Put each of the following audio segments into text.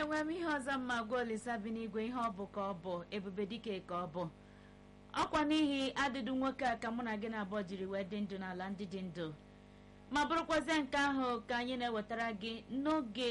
enwere m ihe ọzọ mma gwa olisa bi n'igwe ihe ọ bụ ka ọ bụ ebube dike ka ọ bụ ọkwa n'ihi adịdụ nwoke a ka mụ na gị na-abụọ jiri wee dị ndụ n'ala ndị dị ndụ ma bụrụkwazie nke ahụ ka anyị na-ewetara gị n'oge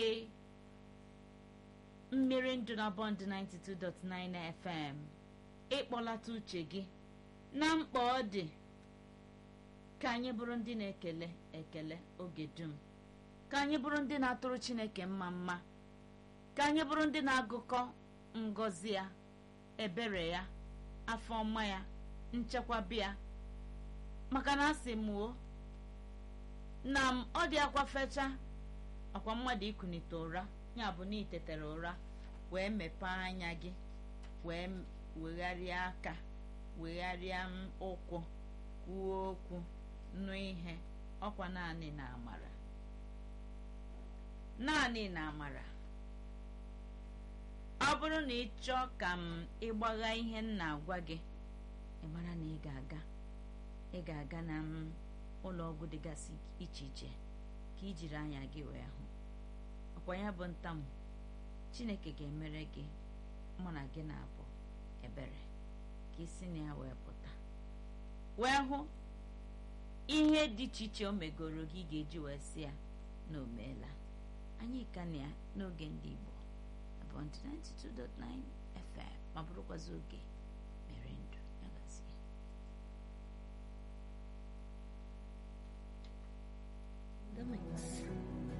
mmiri ndụ na bọnd 92.9 FM ịkpọlata uche gị na mkpa ọ dị ka anyị bụrụ ndị na-ekele ekele oge dum ka anyị bụrụ ndị na-atụrụ Chineke mma mma ka anyị bụrụ ndị na-agụkọ ngọzi ya ebere ya afọ ọma ya nchekwaba ya maka na asị m o na m ọ dị akwa fecha akwa mmadụ ikunite ụra ya bụ na itetere ụra wee mepee anya gị wee wegharịa aka wegharịa ụkwụ kwuo okwu nụ ihe ọkwa naanị na amara naanị na amara ọ bụrụ na ị chọọ ka m ịgbagha ihe m na-agwa gị ị mara na ị ga-aga ị ga-aga na m ụlọ ọgwụ dịgasị iche iche ka ị jiri anya gị wee hụ ọkwa ya bụ ntamu Chineke ga-emere gị mụ na gị na-abụ ebere ka isi na ya wee pụta wee hụ ihe dị iche iche o megoro gị ga-eji wee sị ya na o meela anyị ka na ya n'oge ndị Igbo bụ 92.9 FM ma bụrụkwazi oge mere ndụ ya gazie The Mix.